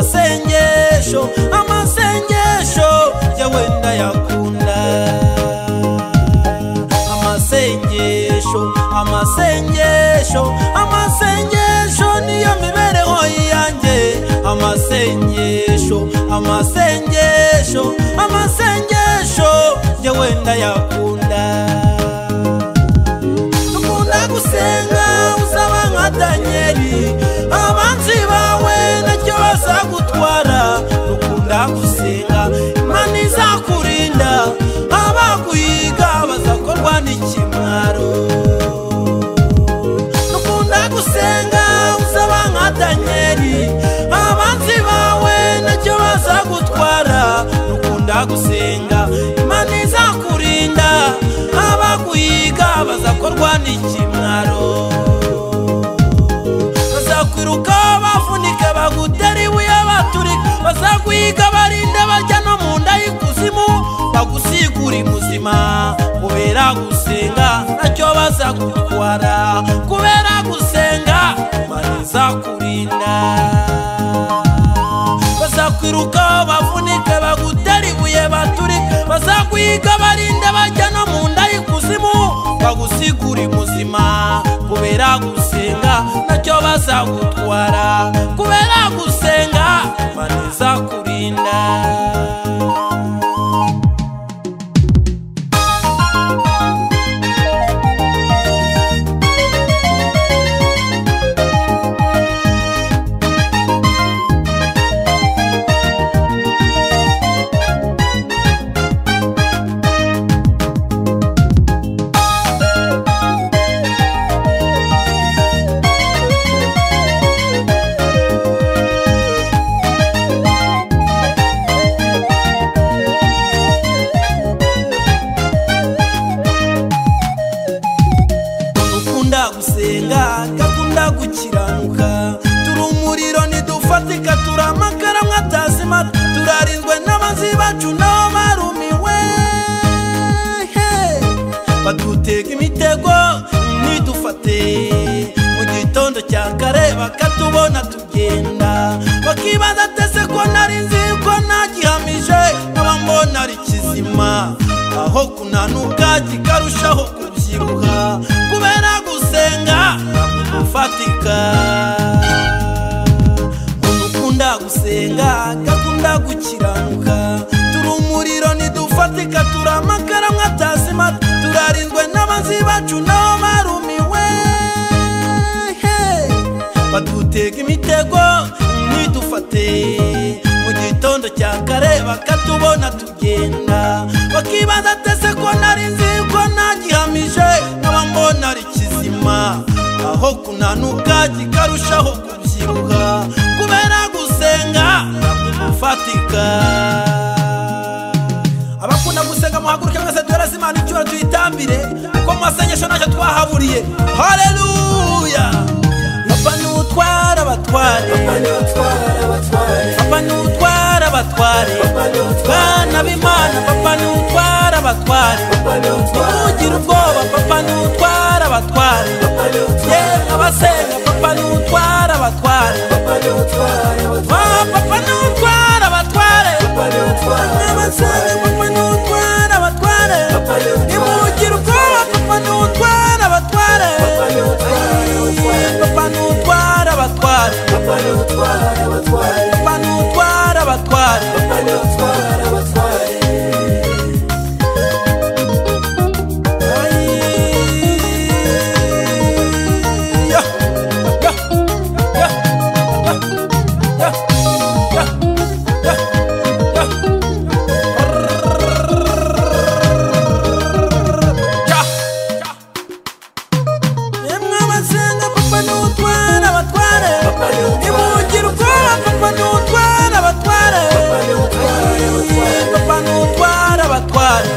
amasengesho amasengesho ya wenda yakunda amasengesho amasengesho amasengesho niyo mibereho yanjye amasengesho amasengesho amasengesho ya wenda yakunda dukunda gusenga usaba nka danyeli abanzi bawe ntacyo bazagutwara dukunda gusenga imana izakurinda abaguhiga bazakorwa n'ikimwaro dukunda gusenga usaba nka danyeli abanzi bawe ntacyo bazagutwara dukunda gusenga imana izakurinda abaguhiga bazakorwa n'ikimwaro bazakwiruka bafunike bagutera ibuye baturika bazakwiga barinde bajya no mu nda y'ikuzimu bagusigure muzima kubera gusenga ntacyo bazagutwara kubera gusenga imana izakurinda bazakwiruka bafunike bagutera ibuye baturika bazakwiga barinde bajya no mu nda y'ikuzimu bagusigure muzima kubera gusenga ntacyo bazagutwara kubera gusenga imana izakurinda dukunda gusenga gakunda gukiranuka turi umuriro ntidufatika turi amakara mwatazima turarinzwe n'abanzi bacu nabo barumiwe Hey! badutega imitego ntidufate mu gitondo cya kare bakatubona tugenda bakibaza atese ko nari nzi ko nagihamije nkaba mbona ari kizima aho kunanuka kikarushaho kubyibuha kubera gusenga ntabwo dufatika umuntu ukunda gusenga gakunda gukiranuka turi umuriro ntidufatika turi amakara mwatazima turarinzwe n'abanzi bacu nabo barumiwe Hey! badutega imitego ntidufate mu gitondo cya kare bakatubona tugenda bakibaza atese ko nari nzi ko nagihamije nkaba mbona ari kizima aho kunanuka kikarushaho kubyibuha kubera gusenga ntabwo dufatika abakunda gusenga muhaguruke mwese duhereze imana icyubahiro tuyitambire kuko mu masengesho ntacyo twahaburiye haleluya papa niwutwara abatware papa niwutwara abatware bana b'imana papa niwutwara abatware ntimugire ubwoba papa niwutwara abatware yewe abasenga papa niwutwara abatware Ah, papa niwutwara abatware abasenga papa niwutwara abatware ntimugire ubwoba papa niwutwara abatware papa niwutwara abatware papa niwutwara abatware Yeah, yeah, yeah, yeah, yeah, yeah, yeah, yeah. Emwe abasenga papa niwutwara abatware Nimugire ubwoba papa niwutwara abatware Papa niwutwara abatware